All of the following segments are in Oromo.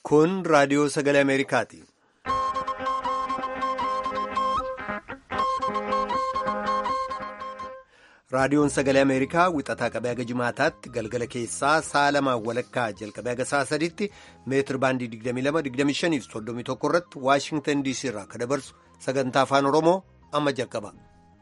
Kun raadiyoo sagalee Ameerikaati. Raadiyoon sagalee Ameerikaa wixataa qabee haga jimaataatti galgala keessaa sa'a lamaan walakkaa jalqabee haga sa'a sadiitti meetir baandii 22-25 fi 31 irratti Waashingtan DC irraa akka dabarsu sagantaa afaan Oromoo amma jalqaba.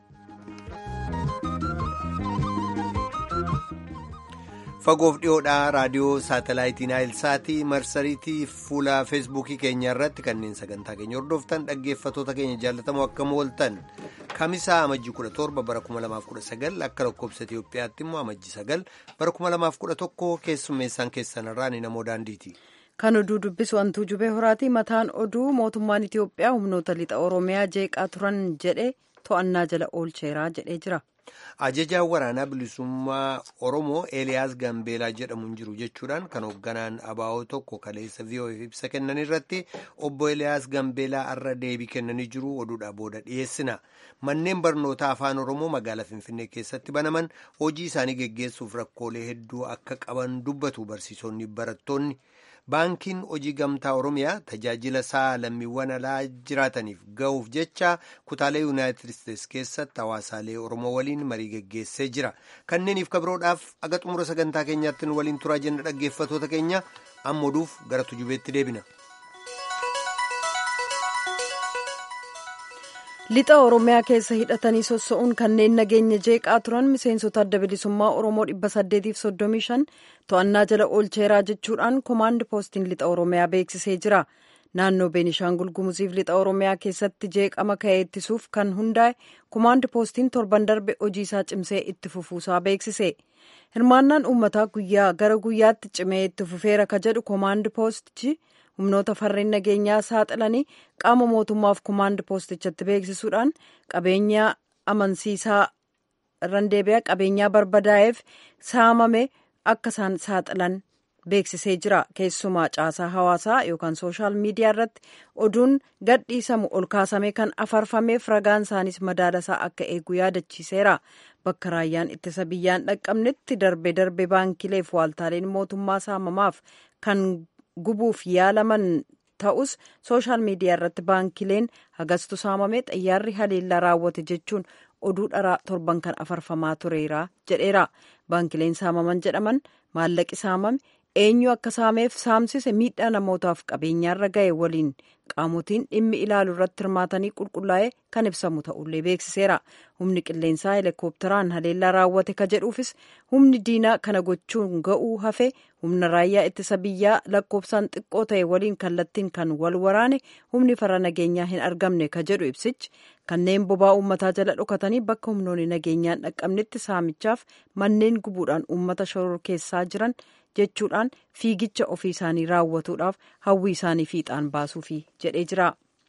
Fagoof dhiyoodhaa raadiyoo saatalaayitii Naayilsaatii marsariitii fuula feesbuukii keenya irratti kanneen sagantaa keenya hordoftan dhaggeeffatoota keenya jaallatamoo akkam ooltan kamisaa amajjii 17 bara 2019 akka lakkoobsa Itiyoophiyaatti immoo amajjii 9 bara 2011 keessummeessaan keessanirraa ni namoo daandiiti. Kan oduu dubbisu wantuu jubee horaati mataan oduu mootummaan Itiyoophiyaa humnoota lixa Oromiyaa jeeqaa turan jedhe to'annaa jala oolcheeraa jedhee jira. Ajajaan waraanaa bilisummaa Oromoo Eeliyaas Gambeelaa jedhamuun jiru jechuudhaan kan hoogganaan abaa'oo tokko kaleessa VOF ibsa kennan irratti obbo Eeliyaas Gambeelaa irra deebii kennanii jiru oduudhaa booda dhiyeessina. Manneen barnootaa afaan Oromoo magaalaa Finfinnee keessatti banaman hojii isaanii geggeessuuf rakkoolee hedduu akka qaban dubbatu barsiisonni barattoonni. Baankiin hojii gamtaa Oromiyaa tajaajila isaa lammiiwwan alaa jiraataniif ga'uuf jecha kutaalee Yuunaayitid Isteetsi keessatti hawaasaalee Oromoo waliin marii geggeessee jira. Kanneeniif kabiroodhaaf aga xumura sagantaa keenyaatti nu waliin turaa jenna dhaggeeffatoota keenya amma oduuf gara tujubeetti deebina. Lixa Oromiyaa keessa hidhatanii sossa'uun kanneen nageenya jeeqaa turan miseensota adda bilisummaa Oromoo 835 to'annaa jala oolcheeraa jechuudhaan koomaand poostiin lixa Oromiyaa beeksisee jira. Naannoo Beenishaangul Gumuziif lixa Oromiyaa keessatti jeeqama ka'ee ittisuuf kan hundaa'e koomaand poostiin torban darbe hojii isaa cimsee itti fufuusaa beeksise. Hirmaannaan uummataa guyyaa gara guyyaatti cimee itti fufeera ka jedhu koomaand poostichi. humnoota farreen nageenyaa saaxilanii qaama mootummaaf koomaand poostichatti beeksisuudhaan qabeenya amansiisaa randeebiyaa qabeenyaa barbadaa'eef saamame akka isaan saaxilan beeksisee jira keessumaa caasaa hawaasaa yookaan sooshaal miidiyaa irratti oduun gadhiisamu ol kaasame kan afarfameef ragaan isaanis madaalasaa akka eegu yaadachiiseera bakka raayyaan ittisa biyyaan dhaqqabnetti darbe darbe baankileef waaltaaleen mootummaa saamamaaf kan gubuuf yaalaman ta'us sooshaal miidiyaa irratti baankileen hagastu saamame xayyaarri haleellaa raawwate jechuun oduu dharaa torban kan afarfamaa tureera jedheera baankileen saamaman jedhaman maallaqi saamame eenyu akka saameef saamsise miidhaa namootaaf qabeenyaarra ga'e waliin qaamotiin dhimmi ilaalu irratti hirmaatanii qulqullaa'ee kan ibsamu ta'ullee beeksiseera humni qilleensaa heelikoopteraan haleellaa raawwate ka jedhuufis humni diinaa kana gochuun ga'uu hafe humna raayyaa ittisa biyyaa lakkoofsaan xiqqoo ta'e waliin kallattiin kan wal waraane humni farra nageenyaa hin argamne ka jedhu ibsichi kanneen bobaa uummataa jala dhokatanii bakka humnoonni nageenyaan dhaqqabnetti saamichaaf manneen gubuudhaan uummata shororkeessaa jiran jechuudhaan fiigicha ofii isaanii raawwatuudhaaf hawwii isaanii fiixaan baasuufi jedhee jira.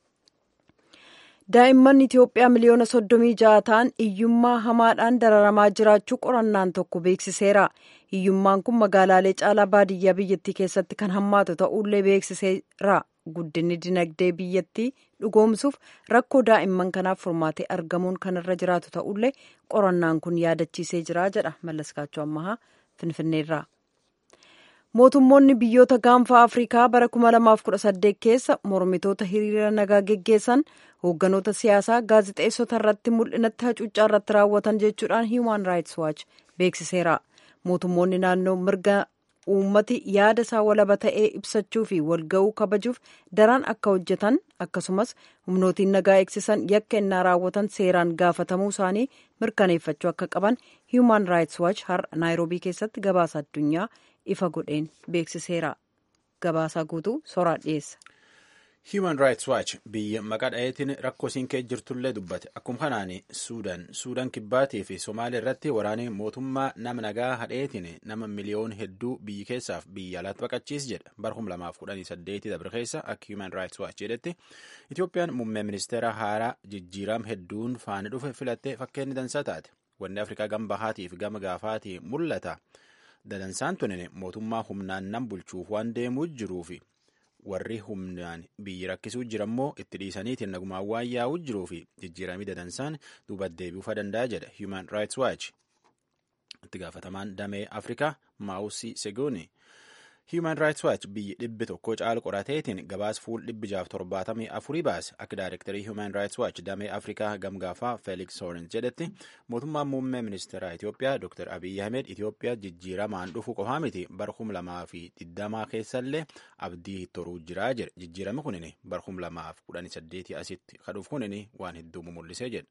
daa'imman itiyoophiyaa miliyoona soddomii ja'a ta'an hiyyummaa hamaadhaan dararamaa jiraachuu qorannaan tokko beeksiseera hiyyummaan kun magaalaalee caalaa baadiyyaa biyyattii keessatti kan hammaatu ta'ullee beeksiseera guddinni dinagdee biyyattii dhugoomsuuf rakkoo daa'imman kanaaf furmaatee argamuun kan irra jiraatu ta'ullee qorannaan kun yaadachiisee jira jedha mallaskaachuu ammahaa finfinneerraa. mootummoonni biyyoota gaanfa afrikaa bara 2018 keessa mormitoota hiriira nagaa geggeessan hoogganoota siyaasaa gaazixeessota irratti mul'inatti hacuuccaa irratti raawwatan jechuudhaan hiiman raayits waachi beeksiseera mootummoonni naannoo mirga uummati yaada isaa walaba ta'ee ibsachuu fi walga'uu kabajuuf daran akka hojjetan akkasumas humnootiin nagaa eegsisan yakka innaa raawwatan seeraan gaafatamuu isaanii mirkaneeffachuu akka qaban hiiman raayits waachi har'a naayiroobii keessatti gabaasa addunyaa ifa godheen beeksiseera gabaasaa guutuu soraa dhiyeessa. Human Rights Watch biyya maqaa dhaheetiin rakkoo isiin keessa jirtullee dubbate akkuma kanaan Suudaan Suudaan kibbaatii fi Somaalee irratti waraanni mootummaa nama nagaa hadheetiin nama miliyoon hedduu biyyi keessaaf biyya alaatti baqachiis jedha bara 2018 dabre keessa akka Human Rights Watch jedhetti Itoophiyaan muummee ministeera haaraa jijjiiram hedduun faana dhufe filattee fakkeenyi dansaa taate wanni Afrikaa gama bahaatii fi gama gaafaatii mul'ata. Dadansaan tunin mootummaa humnaan nan bulchuuf waan deemuu jiruufi warri humnaan biyyi rakkisuu jirammoo itti dhiisaniitiin nagumaan waan yaa'uu jiruu fi jijjiiramii dadansaan duuba deebi'uu danda'a jedha Human Rights Watch. Itti gaafatamaan damee Afrikaa Maawusii Segooni Human Rights Watch biyyi dhibbi tokko caalu qorateetiin gabaas fuul dhibbi jaaf torbaatamii afurii baase akka daayirektarii Human Rights Watch damee Afrikaa gamgaafaa Felix Horn jedhetti mootummaan muummee ministeeraa Itoophiyaa Dr. Abiy Ahmed Itoophiyaa jijjiiramaan dhufu qofaa miti bara kum lamaa fi digdamaa keessallee abdii toruu jiraa jedhe jijjiirami kunin bara kum lamaa fi kudhanii saddeetii asitti kadhuuf kunin waan hedduu mul'isee jedhe.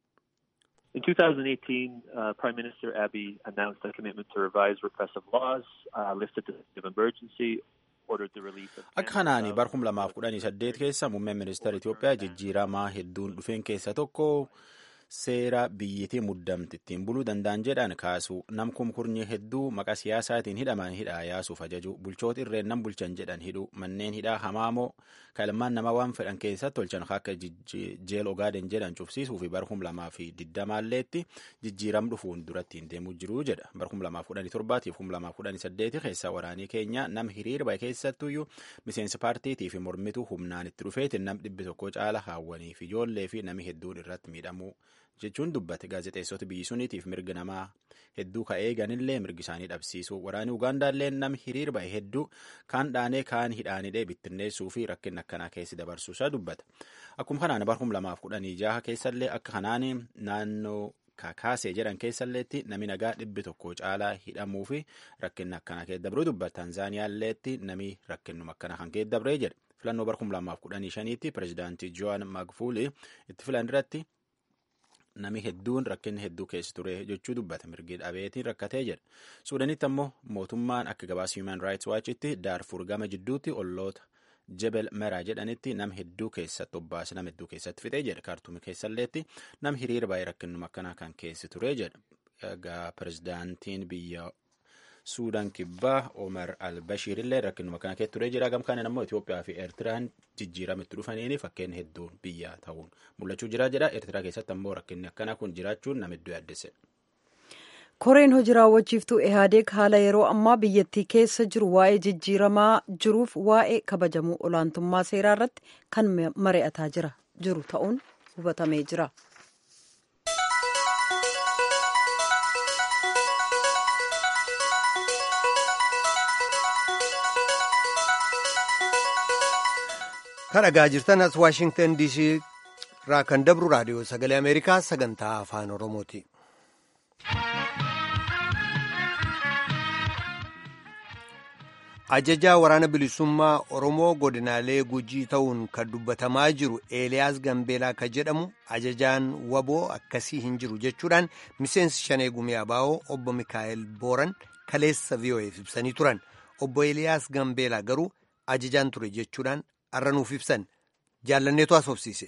In 2018, uh, Prime Minister Abiy announced a commitment to revise repressive laws, uh, lifted the state of emergency, ordered the release of... Akka kanaani bara kum lamaaf kudhanii saddeet keessa muummeen ministeera Itoophiyaa jijjiiramaa hedduun dhufeen keessa tokko seera biyyitii muddamti ittiin buluu danda'an jedhan kaasu nam kumkurnyi hedduu maqaa siyaasaatiin hidhaman hidhaa yaasuuf ajaju bulchoota irreen nam bulchan jedhan hidhu manneen hidhaa hamaamoo kalmaan nama waan fedhan keessatti tolchan akka jeel ogaaden jedhan cufsiisuu fi bara kum lamaa fi digdamaalleetti jijjiiram dhufuun duratti hin deemuu jiruu jedha bara kum lamaaf kudhanii torbaatiif kum lamaaf kudhanii saddeeti keessa waraanii keenya nam hiriira bahe keessattuyyuu miseensi paartiitii fi mormituu humnaan itti dhufeetiin nam dhibbi tokko caala haawwanii fi ijoollee fi nami hedduun irratti miidhamuu jechuun dubbate gaazexeessota biyyi suniitiif mirgi namaa hedduu ka eeganillee mirgi isaanii dhabsiisuu waraanii ugaandaallee nam hiriir bahe hedduu kaan dhaanee kaan hidhaanidhee bittinneessuu fi rakkin akkanaa keessi dabarsuusaa dubbata akkuma kanaan bara kum lamaaf kudhanii jaha keessallee akka kanaan naannoo kakaasee jedhan keessalleetti nami nagaa dhibbi tokko caalaa hidhamuu fi rakkinni akkanaa keessa dabruu dubbata taanzaaniyaalleetti nami rakkinnuma akkana kan keessa dabree jedhe filannoo bara kum lamaaf kudhanii shaniitti pireezidaantii joan magfuuli itti filan irratti nami hedduun rakkinni hedduu keessa ture jechuu dubbata mirgi dhabeetiin rakkatee jedha suudanitti ammoo mootummaan akka gabaasa human rights watchitti daarfur gama jidduutti olloota jebel meraa jedhanitti nam hedduu keessatti obbaase nam hedduu keessatti fixee jedha kaartuumi keessalleetti nam hiriira baay'ee rakkinnuma akkanaa kan keessi ture jedha egaa pirezidaantiin biyya suudaan kibbaa omar albashiir illee rakkinuma kana keessa turee jira gamkaaniin ammoo Itoophiyaa fi Eertiraan jijjiiramitti dhufaniini fakkeen hedduun biyya ta'uun mul'achuu jira jedha Eertiraa keessatti ammoo rakkinni akkanaa kun jiraachuun nama hedduu yaaddesse. koreen hojii raawwachiiftuu ehaadeeg haala yeroo ammaa biyyattii keessa jiru waa'ee jijjiiramaa jiruuf waa'ee kabajamuu olaantummaa seeraa irratti kan mari'ataa jira jiru ta'uun hubatamee jira. kan dhagaa jirtan as waashingtan diisii irraa kan dabru raadiyoo sagalee ameerikaa sagantaa afaan oromooti. ajajaa waraana bilisummaa oromoo godinaalee gujii ta'uun kan dubbatamaa jiru eeliyaas gambeelaa kan jedhamu ajajaan waboo akkasii hin jiru jechuudhaan miseensi shanee gumii abaa'oo obbo mikaa'el booran kaleessa vi'oo'eef ibsanii turan obbo eeliyaas gambeelaa garuu ajajaan ture jechuudhaan arranuuf ibsan jaallanneetu asoofsiise.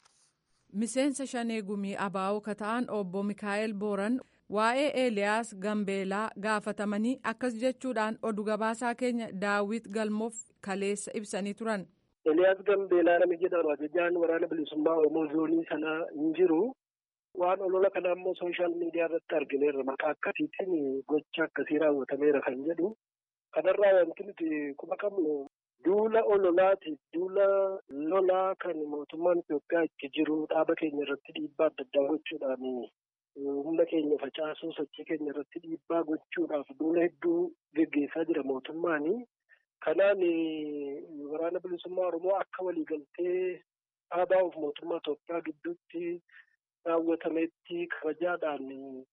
miseensa shanee gumii abaa'oo ka ta'an obbo mikaa'el booran waa'ee eeliyaas gambeelaa gaafatamanii akkas jechuudhaan oduu gabaasaa keenya daawit galmoof kaleessa ibsanii turan. Eeliyaas Gambeelaa namni jedhamu ajajaan waraana bilisummaa Oromoo zoonii sanaa hin jiru. Waan olola kana ammoo sooshaal miidiyaa irratti argineerra maqaa akkasiitiin gocha akkasii raawwatameera kan jedhu. Kanarraa wanti nuti quba qabnu duula ololaatiif duula lolaa kan mootummaan Itoophiyaa itti jiru dhaaba keenya irratti dhiibbaa adda addaa gochuudhaan humna keenya facaasuu sochii keenya irratti dhiibbaa gochuudhaaf duula hedduu geggeessaa jira mootummaani. Kanaan waraana bilisummaa Oromoo akka waliigaltee dhaabaa of mootummaa Itoophiyaa gidduutti raawwatametti kabajaadhaan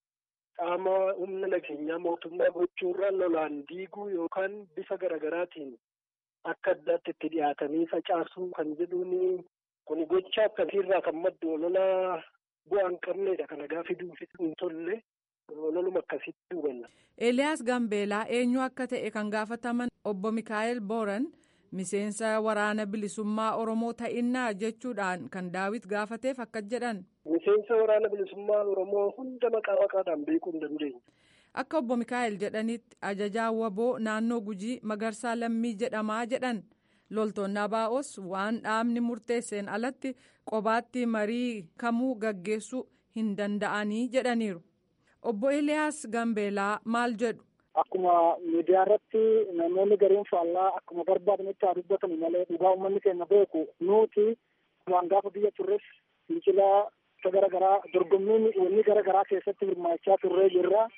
qaama humna nageenyaa mootummaa gochuurra lolaan diiguu yookaan bifa garaagaraatiin akka addaatti itti dhiyaatanii facaasuu kan jedhuun kun gocha akkasiirraa kan maddu ololaa bu'aa hin qabneedha kana gaafa duufi hin tolle ololuma akkasitti hubanna. Eeliyaas Gambeelaa eenyu akka ta'e kan gaafataman obbo Mikaa'el Booran miseensa waraana bilisummaa Oromoo ta'innaa jechuudhaan kan daawit gaafateef akkas jedhan. Miseensa waraana bilisummaa Oromoo hunda maqaa maqaadhaan beekuu hin dandeenye. Akka obbo Mikaa'el jedhanitti ajajaa waboo naannoo Gujii Magarsaa Lammii jedhamaa jedhan. loltoonni abaa'os waan dhaabni murteesseen alatti qobaatti marii kamuu gaggeessuu hin danda'anii jedhaniiru. Obbo Eliyaas Gambeelaa maal jedhu? Akkuma miidiyaa irratti namoonni gariin faallaa akkuma barbaadanitti haa dubbatamu malee dhugaa uummanni keenya beeku nuti waan gaafa biyya turres fincilaa gara garaa dorgommiin wanni gara garaa keessatti hirmaachaa turree jirra.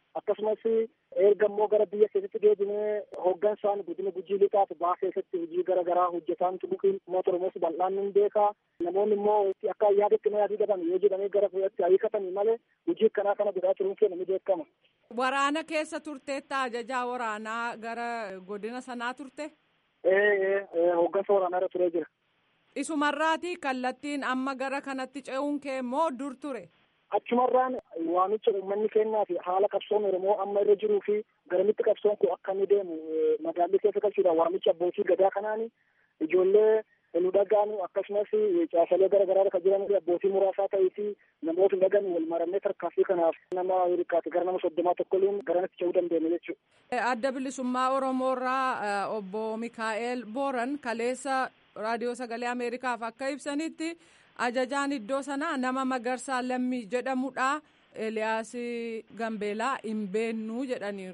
akkasumas erga immoo gara biyya keessatti deebinee hooggansaan godina gujii lixaaf baa keessatti hojii gara garaa hojjetaan turuun uummata oromoos bal'aan ni beeka namoonni immoo akka yaadatti na yaadii dhaban yoo jedhamee gara fuudhatti hiikatanii malee hojii akkanaa kana godhaa turuun keenya ni beekama. Waraana keessa turteetta ajajaa waraanaa gara godina sanaa turte? Ee hooggansa waraanaa irra turee jira. Isumarraati kallattiin amma gara kanatti ce'uun kee immoo dur ture? Achumarraan waamicha uummanni keenyaa fi haala qabsoon Oromoo amma irra jiruu fi garamitti qabsoon kun akka inni deemu magaalli keessa galchuudha. Waamicha abbootii gadaa kanaan ijoollee nu dhagaanu akkasumas caasalee gara garaa kan jiran abbootii muraasaa ta'ee fi namoota hin dhagan wal marannee tarkaanfii kanaaf nama hirkaate gara nama soddomaa tokkoliin garanatti ce'uu dandeenya jechuudha. Adda bilisummaa Oromoo irraa obbo Mikaa'el Booran kaleessa raadiyoo sagalee Ameerikaaf akka ibsanitti ajajaan iddoo sanaa nama Magarsaa Lammii jedhamudha. Eliyaas Gambeelaa hin beennuu jedhaniiru.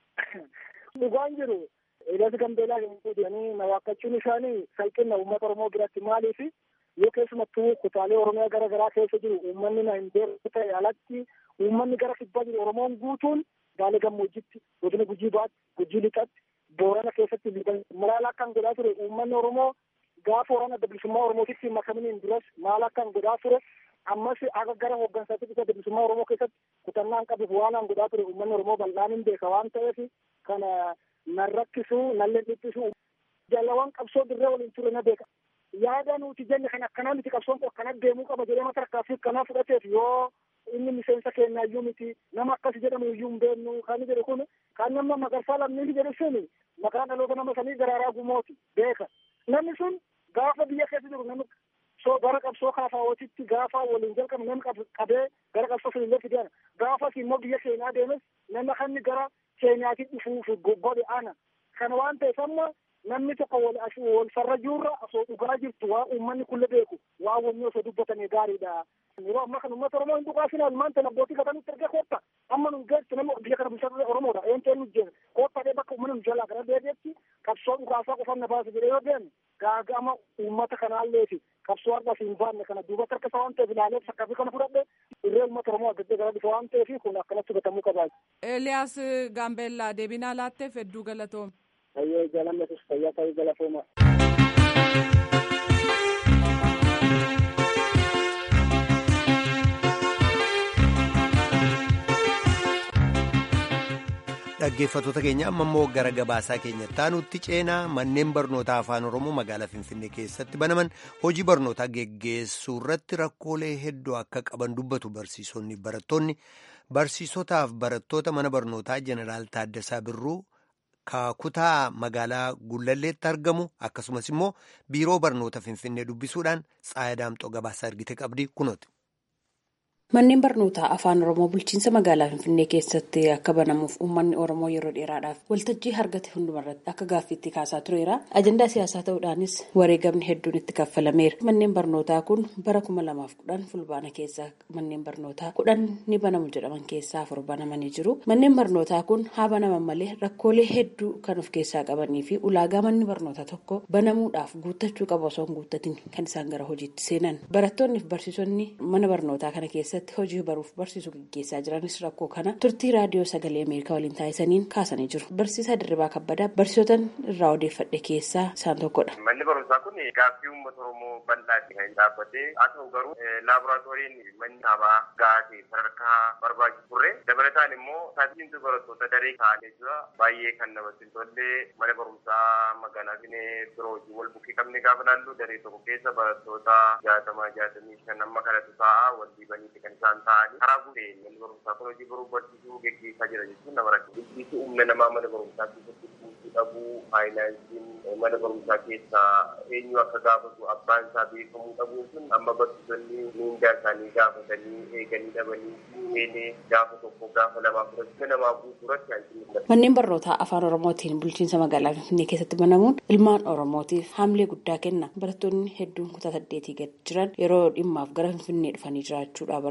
Dhugaan jiru Eliyaas Gambeelaa hin jedhanii na waakkachuun isaanii salphina uummata Oromoo biratti maaliif yoo keessumattuu kutaalee Oromiyaa gara garaa keessa jiru uummanni na hin beeku ta'e alatti uummanni gara kibbaa jiru Oromoon guutuun gaalee gammoojjitti godina gujii baatti gujii lixatti boorana keessatti malaala akkan godhaa ture uummanni Oromoo gaafa waraana adda bilisummaa Oromootitti makaminiin duras maal akkan godhaa ture ammas akka gara hooggansaatti adda bilisummaa Oromoo keessatti kutannaan qabuuf waan an godhaa ture uummanni Oromoo bal'aan hin beeka waan ta'eef kana nan rakkisu nan leenjittisu jaalawwan qabsoo dirree waliin ture na beeka. Yaada nuti jenne kan akkanaa miti qabsoon kun akkana deemuu qaba jedhee mata rakkaafi akkanaa fudhateef yoo inni miseensa keenya iyyuu miti nama akkas jedhamu iyyuu hin beeknu kan jedhu kun kan nama magarsaa lammiin jedhu sun maqaa dhaloota nama sanii daraaraa gumooti beeka. Namni sun gaafa biyya keessa jiru namni soo gara qabsoo kaafaawwatitti gaafa waliin jalqabu namni qabee gara qabsoo filillee fideera gaafas immoo biyya keenyaa deemes nama kanni gara keenyaatti dhufuuf godhe ana kana waan ta'eef amma namni tokko wal wal farra jirra osoo dhugaa jirtu waa uummanni kulle beeku waa wanni osoo dubbatame gaariidha. Yeroo ammaa kana uummata Oromoo hin dhugaasina ilmaan ta'e abbootii gatanitti erga kootta amma nu geessu nama biyya kana bulchaa Oromoodha eenteen nu jeena kootta dhee bakka uummanni nu jalaa gara deebi'etti qabsoo dhugaasaa qofan na baasa jedhee yoo deeme gaagama uummata kanaallee fi qabsoo har'as hin baanne kana duubatti harka isaa waan ta'eef ilaalee sakkaafi kana fudhadhe irree uummata Oromoo adda gara dhufa waan ta'eef kun akkanatti gatamuu qabaa. Eeliyaas Gaambeellaa deebinaa laatteef hedduu galatoome. Ayyee jaalannetus fayyaa ta'uu galatooma. dhaggeeffattoota keenya amma immoo gara gabaasaa keenyatti aanutti ceenaa manneen barnootaa afaan oromoo magaalaa finfinnee keessatti banaman hojii barnootaa geggeessuu irratti rakkoolee hedduu akka qaban dubbatu barsiisonni barattoonni barsiisotaaf barattoota mana barnootaa jeneraal Taaddasaa Birruu kutaa magaalaa Gullalleetti argamu akkasumas immoo biiroo barnoota finfinnee dubbisuudhaan Tsaayadaamxoo gabaasaa ergite qabdi kunooti. Manneen barnootaa afaan Oromoo bulchiinsa magaalaa Finfinnee keessatti akka banamuuf uummanni Oromoo yeroo dheeraadhaaf waltajjii argate hundumarratti akka gaaffiitti kaasaa tureera. Ajandaa siyaasaa ta'uudhaanis wareegamni hedduun itti kaffalameera. Manneen barnootaa kun bara kuma lamaaf kudhan fulbaana keessaa manneen barnootaa kudhan ni banamu jedhaman keessaa afur banamanii jiru. Manneen barnootaa kun haa banaman malee rakkoolee hedduu kan of keessaa qabanii fi ulaagaa manni barnootaa tokko banamuudhaaf guuttachuu qabu osoo hin guuttatin kan isaan gara hojiitti seenan. Barattoonni fi barsiisonni mana barnootaa kana keessatti hojii baruuf barsiisuu gaggeessaa jiranis rakkoo kana turtii raadiyoo sagalee ameerikaa waliin taasisaniin kaasanii jiru barsiisaa dirribaa kabbadaa barsiisotan irraa odeeffadhe keessaa isaan tokkodha. manni barumsaa kun gaaffii uummata oromoo bal'aatti kan dhaabbatee haa ta'u garuu laaboraatooriin manni dhaabaa gahaa sadarkaa barbaachisu turre dabalataan immoo taasisiintu barattoota daree kaa'anii jira baay'ee kan namatti tolle mana barumsaa magaalaa finfinnee biroo hojii wal bukkee qabne gaafa laallu daree tokko keessa barattoota jaatamaa jaatamii shan amma kanatu ta'a wal dhiibaniiti kan isaan ta'anii karaa guutee manni barumsaa kun hojii baruu barsiisuu geggeessaa jira jechuun nama rakkisa. Bilbiisi humna namaa mana barumsaa keessatti kuusuu dhabuu, faayinaansiin mana barumsaa keessaa eenyu akka gaafatu abbaan isaa beekamuu dhabuu sun amma barsiisonni miindaa isaanii gaafatanii eeganii dhabanii seenee gaafa tokko gaafa lamaa fudhachuu namaa guutuu irratti hanqinni Manneen barnootaa afaan Oromootiin bulchiinsa magaalaa Finfinnee keessatti banamuun ilmaan Oromootiif haamilee guddaa kenna. Barattoonni hedduun kutaa saddeetii gad jiran yeroo dhimmaaf gara Finfinnee dhufanii jiraachuudhaaf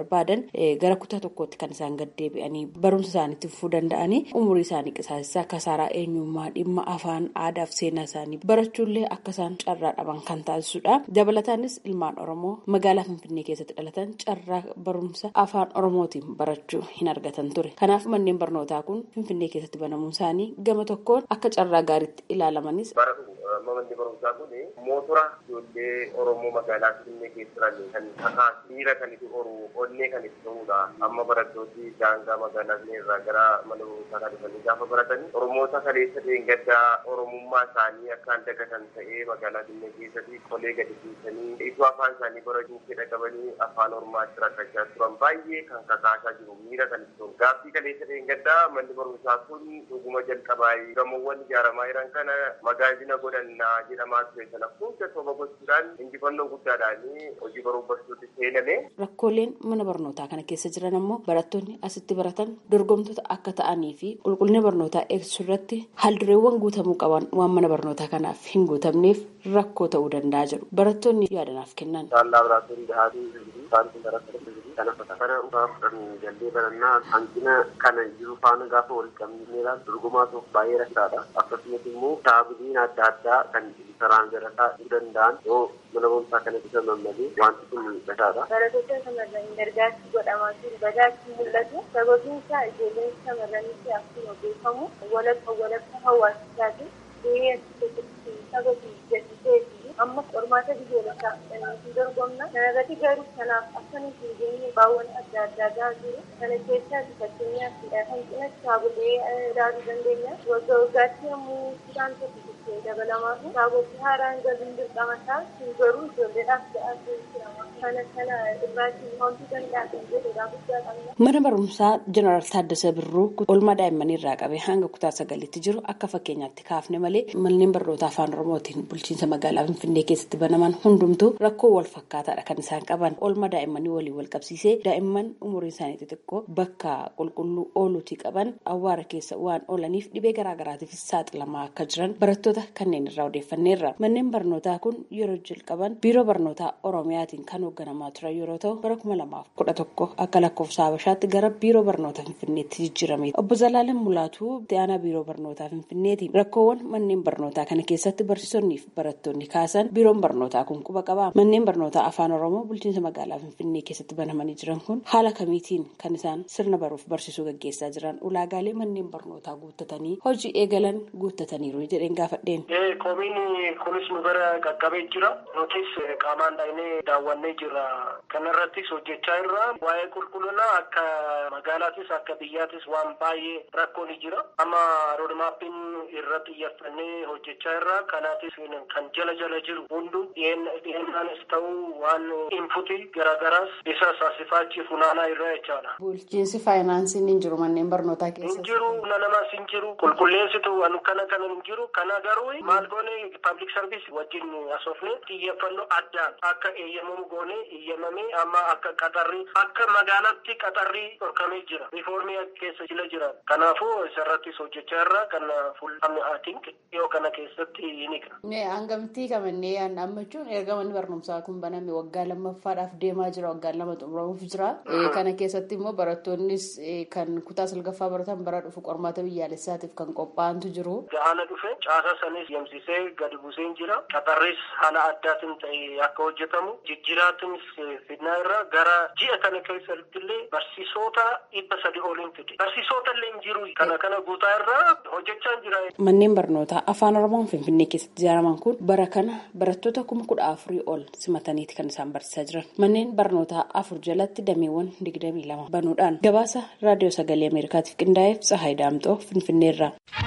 barbaadan gara kutaa tokkootti kan isaan gad deebi'anii barumsa isaaniitti fufuu danda'anii umurii isaanii qisaasessaa kasaaraa eenyummaa dhimma afaan aadaa fi seenaa isaanii barachuullee akka isaan carraa dhaban kan taasisudha. Dabalataanis ilmaan Oromoo magaalaa Finfinnee keessatti dhalatan carraa barumsa afaan Oromootiin barachuu hin argatan ture. Kanaaf manneen barnootaa kun Finfinnee keessatti banamuun isaanii gama tokkoon akka carraa gaariitti ilaalamanis. Manni barumsaa kun mootora ijoollee Oromoo magaalaa Finfinnee keessa jiran kan kakaasu miira kan itti horu onnee kan itti ta'udha. Amma barattooti daangaa magaalaa Finfinnee irraa gara mana barumsaa kan dhufanii gaafa baratan Oromoota kaleessa dheengaddaa Oromummaa isaanii akkaan dagatan ta'ee magaalaa Finfinnee keessatti qolee gadi dhiisanii iddoo afaan isaanii barachuu fedha qabanii afaan Oromaatti rakkachaa turan baay'ee kan kakaasaa jiru miira kan itti ta'u. Gaaffii kaleessa dheengaddaa manni barumsaa kun dhuguma jalqabaa gamoowwan ijaaramaa jiran kana magaazina godhannaa jedhamaa ture sana hunda soba gochuudhaan injifannoo guddaadhaan hojii baruu barsiisuutti seename. Rakkooleen mana barnootaa kana keessa jiran ammoo barattoonni asitti baratan dorgomtoota akka ta'anii fi qulqullina barnootaa eegsisuu irratti haaldureewwan guutamuu qaban waan mana barnootaa kanaaf hin guutamneef rakkoo ta'uu danda'a jedhu barattoonni yaadanaaf kennan. Laaboraatoorii dhahaatii isaantu barattoota kana fakkaata dhugaa fudhanii jallee barannaa hanqina kana jiru faana gaafa wal qabneedhaan dorgomaa tokko baay'ee rakkaadha. Akkasumas immoo kitaabileen adda addaa kan saraan garataa dhuu danda'an yoo mana barumsaa kana bisa mammalee wanti kun mul'ataadha. Barattoota shamarranii gargaarsi godhamaa jiru badaatti mul'atu. Sababiin isaa ijoolleen shamarranitti akkuma beekamu walakka walakka hawaasichaati. Gahee as keessatti sababii jechisee amma qormaata biyyoolessaa fudhannee dorgomna. Kana irratti garuu kanaaf akka nuti hin geenye baawwan adda addaa gahaa jiru. Kana keessaa fakkeenyaaf hanqina kitaabolee ilaaluu dandeenya. Waggaa waggaatti yommuu isaan tokko dabalamaa fi kitaabolee haaraan galuun dirqama isaa kun garuu ijoolleedhaaf ga'aa jira. Kana kana irraatii wanti danda'a kan jedhudha guddaa qabna. Mana barumsaa Jeneraal Taaddasee Birruu oolmaa daa'immanii irraa qabee hanga kutaa sagalitti jiru akka fakkeenyaatti kaafne malee manneen barnootaa afaan Oromootiin bulchiinsa magaalaa Finfinnee keessatti banaman hundumtuu rakkoo wal fakkaataadha kan isaan qaban. Oolmaa daa'immanii waliin wal qabsiisee daa'imman umuriin isaanii xixiqqoo bakka qulqulluu ooluutii qaban awwaara keessa waan oolaniif dhibee garaagaraatiif saaxilamaa akka jiran barattoota kanneen irraa odeeffanneerra. Manneen barnootaa kun yeroo jalqaban biiroo barnootaa Oromiyaatiin kan hoogganamaa turan yeroo ta'u bara kuma lamaaf kudha tokko akka lakkoofsa Habashaatti gara biiroo barnoota Finfinneetti jijjiirame. Obbo Zalaaleen Mulaatuu itti aanaa biiroo barnootaa Finfinneeti. Rakkoowwan manneen barnootaa kana keessatti barsiisonnii fi barattoonni kaasan biiroon barnootaa kun quba qaba. Manneen barnootaa afaan Oromoo bulchiinsa magaalaa Finfinnee keessatti banamanii jiran kun haala kamiitiin kan isaan sirna baruuf barsiisuu gaggeessaa jiran ulaagaalee manneen barnootaa guuttatanii hojii eegalan guuttataniiru jedheen gaafadheen. Komiin kunis nu bira qaqqabee jira. Nutis qaamaan dhaynee daawwannee jira. Kana irrattis hojjechaa irra waa'ee qulqullinaa akka magaalaattis akka biyyaattis waan baay'ee rakkoon jira. Amma roodmaappiin irra xiyyeeffannee hojjechaa irra kanaatis kan jala jala jiru hundu dhiyeennaanis ta'uu waan inputii garaagaraas isa saasifaachi funaanaa irra jechaadha. Bulchiinsi faayinaansiin hin jiru manneen barnootaa keessa. Hin jiru nanamas hin jiru qulqulleessitu anu kana kana hin jiru kana garuu maal goone paablik sarviis wajjin asoofne xiyyeeffannoo addaan akka eeyyamamu goone eeyyamamee amma akka qaxarri akka magaalaatti qaxarri dhorkamee jira riifoormii keessa jila jira kanaafuu isarrattis hojjechaa irra kan fuul'amne aatink dhiyoo kana keessatti ni qaba. Hangamtii kamannee yaadammachuun erga manni barnoomsaa kun baname waggaa lammaffaadhaaf deemaa jira waggaa lama xumuramuuf jira kana keessatti immoo barattoonnis kan kutaa salgaffaa baratan bara dhufu qormaata biyyaalessaatiif kan qophaa'antu jiru. Haala dhufe caasa sanis yemsisee gadi buusee jira qaxarris haala addaatiin ta'e akka hojjetamu jijjiiraatiinis fidnaa irra gara ji'a kana keessatti illee barsiisota dhibba sadi oliin fide barsiisota illee hin jiru kana kana guutaa irraa hojjechaa jira. Manneen barnootaa afaan oromoon finfinnee keessatti ijaaraman kun bara kana barattoota kuma kudha afurii ol simataniiti kan isaan barsiisaa jiran manneen barnootaa afur jalatti dameewwan digdamii lama banuudhaan gabaasa raadiyoo sagalee ameerikaatiif qindaa'eef tsahaay daamxoo finfinneerra.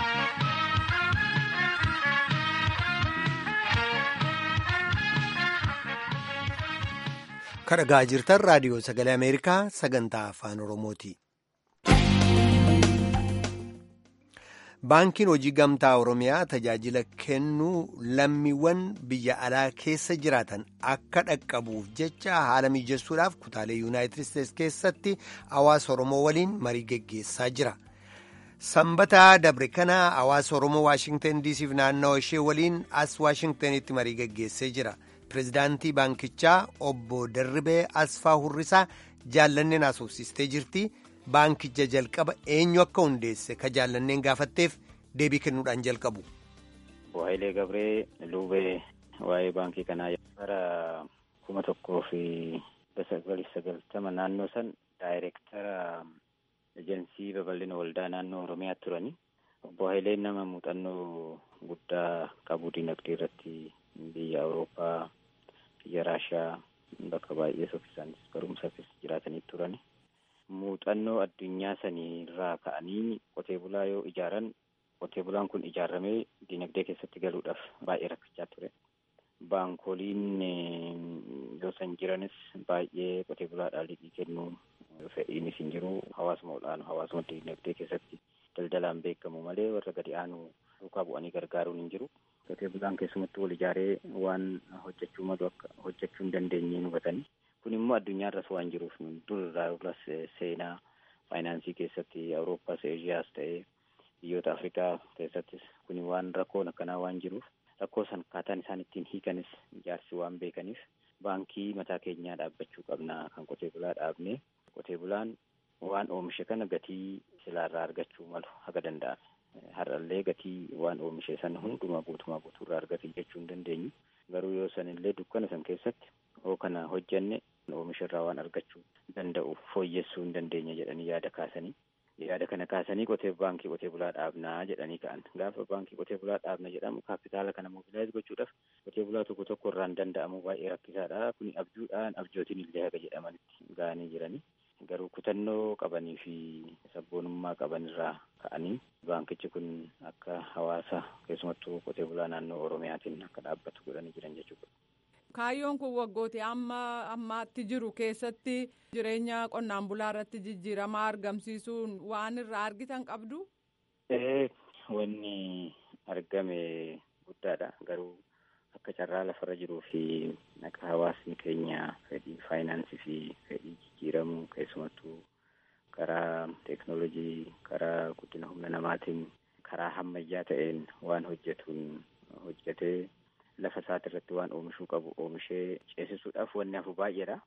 kadhagaa jirtan raadiyoo sagalee ameerikaa sagantaa afaan oromooti. baankiin hojii gamtaa oromiyaa tajaajila kennuu lammiiwwan biyya alaa keessa jiraatan akka dhaqqabuuf jecha haala mijessuudhaaf kutaalee yuunaayitid isteetsi keessatti hawaasa oromoo waliin marii geggeessaa jira. sanbataa dabre kana hawaasa oromoo waashingtan diisiif naannawa ishee waliin as waashingtanitti marii geggeessee jira. pirezidaantii baankichaa obbo Darribee Asfaa Hurrisaa jaallanneen haasofsiistee jirti baankicha jalqaba eenyu akka hundeesse ka jaallanneen gaafatteef deebii kennuudhaan jalqabu. Waayilee Gabree Luubee waa'ee baankii kanaa bara kuma tokkoo fi sagalii sagaltama naannoo san daayireektara ejensii babal'ina waldaa naannoo Oromiyaa turani. Obbo Waayileen nama muuxannoo guddaa qabu dinagdee irratti biyya Awurooppaa, biyya Raashiyaa bakka baay'ee soffisaanis barumsafis jiraatanii turani. Muuxannoo addunyaa sanii irraa ka'anii qotee bulaa yoo ijaaran qotee bulaan kun ijaaramee dinagdee keessatti galuudhaaf baay'ee rakkachaa ture. Baankoliin yoo san jiranis baay'ee qotee bulaadhaan liqii kennuu fedhiinis hin jiru. Hawaasuma olaanu hawaasuma dinagdee keessatti daldalaan beekamu malee warra gadi aanu duukaa bu'anii gargaaruun hin jiru. Qotee bulaan keessumatti wal ijaaree waan hojjechuu malu akka hojjechuu hin dandeenye hubatanii. Kun immoo addunyaarras waan jiruuf durarraa duras seenaa faayinaansii keessatti Awurooppaas Eeshiyaas ta'ee biyyoota Afrikaa keessattis kun waan rakkoon akkanaa waan jiruuf rakkoo san akkaataan isaan ittiin hiikanis ijaarsi waan beekaniif baankii mataa keenyaa dhaabbachuu qabna kan qotee bulaa dhaabne qotee bulaan waan oomishe kana gatii silaarraa argachuu malu haga danda'ame har'allee gatii waan oomishe san hunduma guutumaa guutuurraa argate jechuu hin dandeenyu garuu yoo san illee dukkana san keessatti yoo kana hojjenne oomisha irraa waan argachuu danda'u fooyyessuu hin dandeenya jedhanii yaada kaasanii yaada kana kaasanii qotee baankii qotee bulaa dhaabnaa jedhanii ka'an gaafa baankii qotee bulaa dhaabna jedhamu kaapitaala kana mobilaayiz gochuudhaaf qotee bulaa tokko tokko irraan danda'amu baay'ee rakkisaadha kuni abjuudhaan abjootiin illee haga jedhamanitti ga'anii jiranii garuu kutannoo qabanii fi sabboonummaa qaban irraa ka'anii baankichi kun akka hawaasa keessumattuu qotee bulaa naannoo oromiyaatiin akka dhaabbatu godhanii jiran jechuudha. Kaayyoon kun waggooti amma ammaatti jiru keessatti jireenya qonnaan bulaa irratti jijjiirama argamsiisuun waan irraa argitan qabdu? Ee wanni argame guddaadha garuu akka carraa lafarra jiruu fi akka hawaasni keenya fedhii faayinaansii fi fedhii jijjiiramuu keessumattuu karaa teeknoolojii karaa guddina humna namaatiin karaa hammayyaa ta'een waan hojjetuun hojjetee lafa isaati irratti waan oomishuu qabu oomishee ceesisuudhaaf wanni hafu baay'eedha.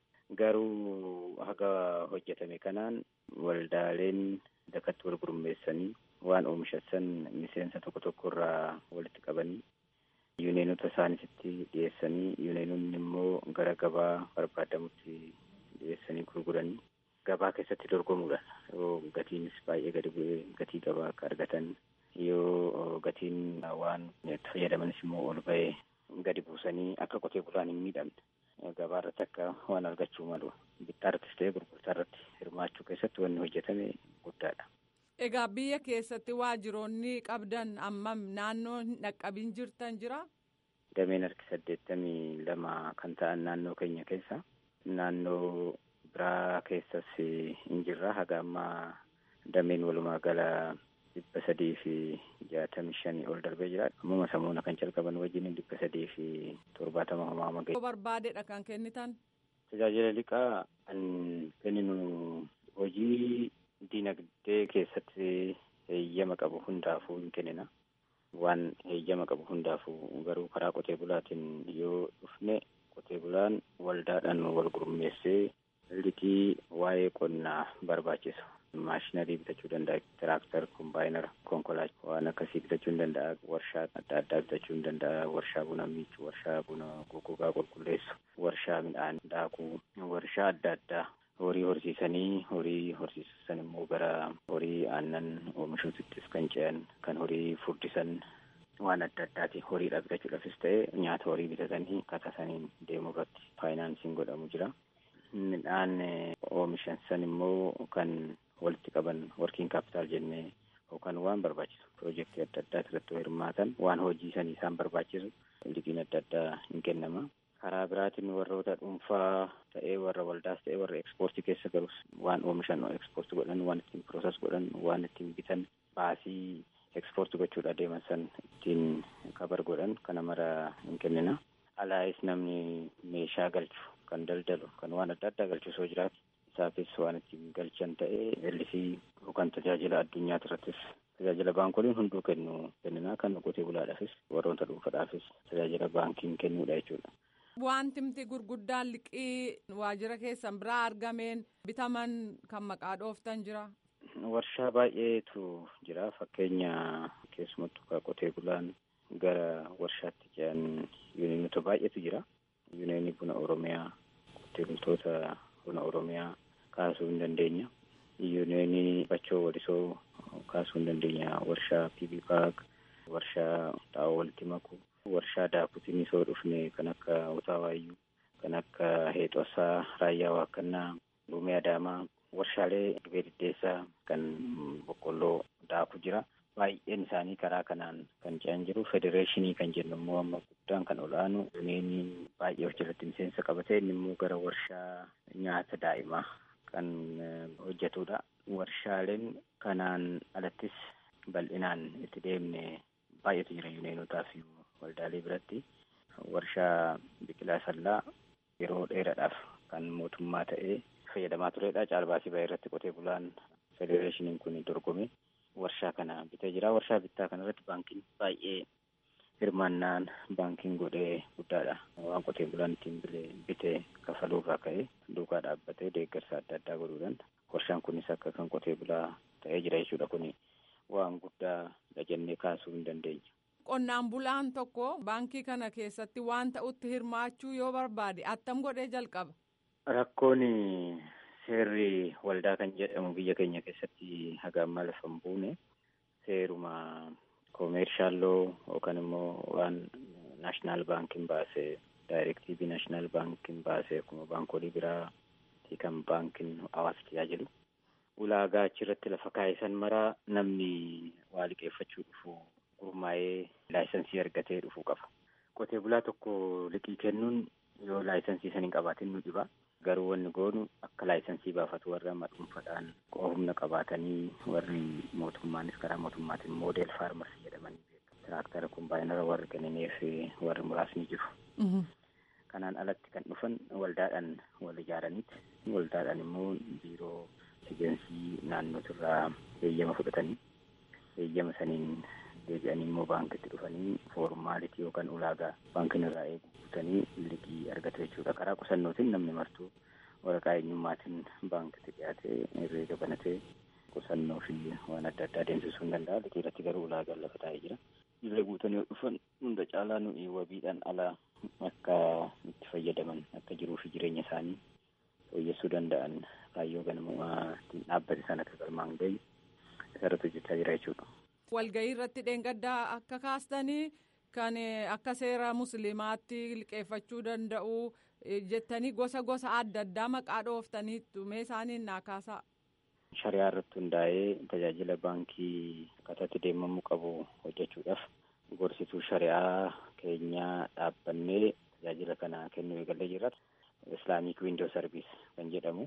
Garuu haga hojjetame kanaan waldaaleen dakatti wal gurmeessanii waan oomishan miseensa tokko tokko irraa walitti qabanii yuuneenota isaanitti dhiyeessanii yuuneenonni immoo gara gabaa barbaadamutti dhiyeessanii gurguranii gabaa keessatti dorgomuudhaan yoo gatiinis baay'ee gadi bu'ee gatii gabaa akka argatan yoo gatiin waan itti fayyadamanis immoo ol ba'ee gadi buusanii akka qotee bulaan hin miidhamne gabaa irratti akka waan argachuu malu bittaa irrattis ta'ee gurgurtaa irratti hirmaachuu keessatti wanni hojjetame guddaadha. Egaa biyya keessatti waajjiroonni qabdan ammam naannoo hin dhaqqabin jirtan jira? Dameen harki saddeettamii lama kan ta'an naannoo keenya keessa naannoo biraa keessas hin jirra haga ammaa dameen walumaa gala dhibba sadii fi jaatamii shanii ol darbee jira. Ammuma samuuna kan calqaban wajjin dhibba sadii fi torbaatama homaama ga'e. Barbaadeedha kan kennitan? Tajaajila liqaa kan kenninu hojii dinagdee keessatti heeyyama qabu hundaafuu hin kennina. Waan heeyyama qabu hundaafuu garuu karaa qotee bulaatiin yoo dhufne qotee bulaan waldaadhaan wal gurmeessee liqii waa'ee qonnaa barbaachisu. maashinarii bitachuu danda'a tiraaktar kombaayinara konkolaataa waan akkasii bitachuu hin danda'a warshaa adda addaa bitachuu hin danda'a warshaa buna miicuu warshaa buna goggogaa qulqulleessu warshaa midhaan daakuu warshaa adda addaa horii horsiisanii horii horsiisan immoo gara horii aannan oomishuutittis kan ce'an kan horii furdisan waan adda addaati horiidha bitachuudhaafis ta'e nyaata horii bitatanii katasaniin deemuu irratti faayinaansiin godhamu jira. midhaan oomishan san immoo kan walitti qaban workiin kaapitaal jennee yookaan waan barbaachisu piroojeektii adda addaa irratti hirmaatan waan hojii sanii isaan barbaachisu liqiin adda addaa hin kennama. Karaa biraatiin warroota dhuunfaa ta'ee warra waldaas ta'ee warra ekspoortii keessa galus waan oomishan ekspoortii godhan waan ittiin pirooses godhan waan ittiin bitan baasii ekspoortii gochuudha deeman san ittiin kabar godhan kana mara hin kennina. Alaayis namni meeshaa galchu kan daldalu kan waan adda addaa galchu soo jiraatu isaafis waan ittiin galchan ta'ee ellisii yookaan tajaajila addunyaa irrattis tajaajila baankoliin hunduu kennu kennina kan qotee bulaadhaafis warroota dhuunfaadhaafis tajaajila baankiin kennuudha jechuudha. Wantimti gurguddaan liqii waajjira keessan biraa argameen bitaman kan maqaa dhooftan jira. Warshaa baay'eetu jira fakkeenya keessumattuu qotee bulaan gara warshaatti ce'an yuuniyoonota baay'eetu jira. Yuuniyoonii buna Oromiyaa qotee bultoota buna Oromiyaa kaasuu hin dandeenya. Yuuniyoonii bachoo walisoo kaasuu hin dandeenya. Warshaa PB Paak, warshaa xaa'oo walitti maku, warshaa daakutiin isoo dhufne kan akka Utaawayyuu, kan akka Heexosaa, Raayyaa Waaqannaa, Luumee Adaamaa, warshaalee dhibee diddeessaa kan boqqolloo daaku jira. Baay'een isaanii karaa kanaan kan ce'an jiru. Federeeshinii kan jennu immoo amma guddaan kan olaanu yuuniyoonii baay'ee of jalatti miseensa qabatee inni immoo gara warshaa nyaata daa'imaa kan hojjetudha. Warshaaleen kanaan alattis bal'inaan itti deemne baay'eetu jira yuuniyonotaa fi waldaalee biratti. Warshaa biqilaa sallaa yeroo dheeraadhaaf kan mootummaa ta'ee fayyadamaa turedha. Caalbaasii baay'ee irratti qotee bulaan federeeshiniin kun dorgome. warshaa kana bitee jira. Warshaa bittaa kanarratti baankiin baay'ee hirmaannaan baankiin godhee guddaadha. Waan qotee bulaan ittiin bitee kafaluurraa ka'ee duukaa dhaabbatee deeggarsa adda addaa godhuudhaan warshaan kunis akka kan qotee bulaa ta'ee jira jechuudha. Kuni waan guddaa jennee kaasuu hin dandeenya. Qonnaan bulaan tokko baankii kana keessatti waan ta'utti hirmaachuu yoo barbaade attam godhee jalqaba. Rakkoon seerri waldaa kan jedhamu biyya keenya keessatti haga ammaa lafa hin buune seeruma koomeershaaloo yookaan immoo waan naashinaal baankiin baase daayirektiibii naashinaal baankiin baase akkuma baankoolii biraa kan baankiin hawaasa tajaajilu ulaagaa achirratti lafa kaayessan maraa namni waa liqeeffachuu dhufu gurmaa'ee laayisensii argatee dhufuu qaba. Qotee bulaa tokko liqii kennuun yoo laayisensii san hin qabaatin nu dhiba. Garuu wanni goonu akka laayisensii baafatu warra dhuunfaadhaan humna qabaatanii warri mootummaanis karaa mootummaatiin moodeel faarmasii jedhamanii beekamu. Tiraaktara kombaayinara warri kennineef warri muraasni jiru. Kanaan alatti kan dhufan waldaadhaan wal ijaaraniiti. Waldaadhaan immoo biiroo ejeensii naannootirraa heeyyama fudhatanii heeyyama saniin deebi'anii immoo baankitti dhufanii foormaalitii yookaan ulaagaa baankiin irraa eegu guutanii liqii argatu jechuudha. Karaa qusannootiin namni martuu waraqaa eenyummaatiin baankitti dhiyaatee herreega banatee qusannoo fi waan adda addaa adeemsisuu hin danda'a. Liqii irratti garuu ulaagaan lafa taa'ee jira. Irree guutanii yoo dhufan hunda caalaa nuyi wabiidhaan alaa akka itti fayyadaman akka jiruu fi jireenya isaanii fooyyessuu danda'an kaayyoo ganamaa dhaabbate sana akka galmaan gahi isarratti hojjechaa jira jechuudha. Walgahii irratti dheengaddaa akka kaastanii kan akka seera musliimaatti liqeeffachuu danda'u jettanii gosa gosa adda addaa maqaa dhooftaniittu mee isaaniin naa kaasaa. Shari'aa irratti hundaa'ee tajaajila baankii akkataatti deemamuu qabu hojjechuudhaaf gorsituu shari'aa keenyaa dhaabbannee tajaajila kana kennuu eegallee jirra. Islaamic Window Service kan jedhamu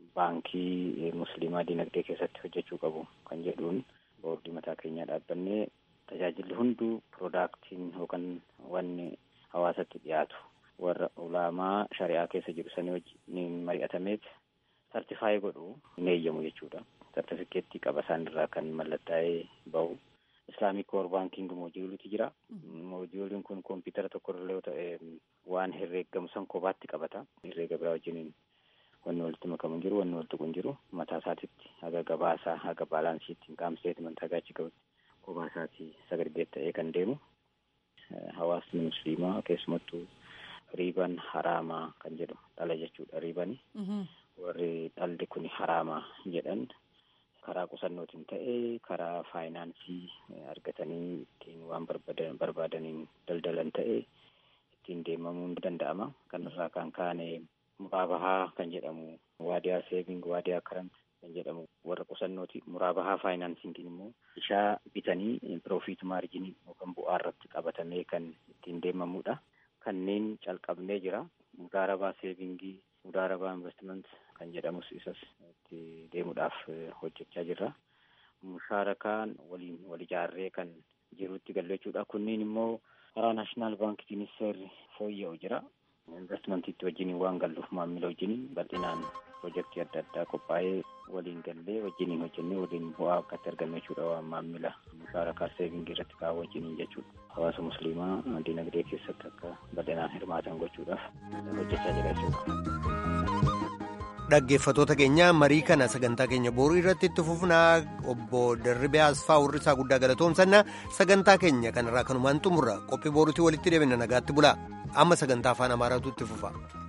baankii musliimaa dinagdee keessatti hojjechuu qabu kan jedhuun boordii mataa keenyaa dhaabbannee tajaajilli hunduu piroodaaktiin yookaan wanni hawaasatti dhiyaatu warra ulaamaa shari'aa keessa jiru sanii wajjin mari'atameet sartifaayii godhu hin eeyyamu jechuudha. Sartifikeettii qaba isaan irraa kan mallattaa'ee bahu. Islaamic Core Banking moojuuliitu jira. Moojuuliin kun kompiitara tokko irra yoo ta'e waan herreeggamu san kophaatti qabata. Herreega biraa wajjiniin wanni walitti makamu jiru wanni walitti kun jiru mataa isaatitti haga gabaasaa haga baalaansiitti qaamseetimanti haga achi gahutti kophaa isaatii sagarbeet ta'ee kan deemu. Hawaasni musliimaa keessumattuu riiban haraamaa kan jedhu dhala jechuudha riibani. Warri dhalli kun haraamaa jedhan karaa qusannootiin ta'ee karaa faayinaansii argatanii ittiin waan barbaadaniin daldalan ta'ee ittiin deemamuun danda'ama. Kanarraa kan kaane muraabahaa kan jedhamu waadiyaa seeving waadiyaa karant kan jedhamu warra qusannooti muraabahaa faayinaansiingiin immoo ishaa bitanii piroofiit maarjinii yookaan bu'aa irratti qabatamee kan ittiin deemamudha. Kanneen calqabnee jira. Mudaarabaa seevingii, mudaarabaa investiment kan jedhamus isas itti deemuudhaaf hojjechaa jirra. Mushaarakaan waliin wal ijaarree kan jirutti gallechuudha. Kunniin immoo karaa naashinaal baankiitiinis seerri fooyya'u jira. Investimantiitti wajjin waan galluuf maamila wajjin bal'inaan piroojeektii adda addaa qophaa'ee waliin gallee wajjiniin hojjennee waliin bu'aa akkatti argannu jechuudha waan maamila kaara kaaseevingii irratti kaa'u wajjiniin jechuudha. Hawaasa musliimaa dinagdee keessatti akka bal'inaan hirmaatan gochuudhaaf hojjechaa jira jechuudha. Dhaggeeffatoota keenya marii kana sagantaa keenya booruu irratti itti fufnaa obbo Darribee Asfaa Warrisaa guddaa galatoomsannaa sagantaa keenya kanarraa kanumaan xumurra qophii booruutii walitti deebina nagaatti bulaa amma sagantaa afaan amaaraatu itti fufa.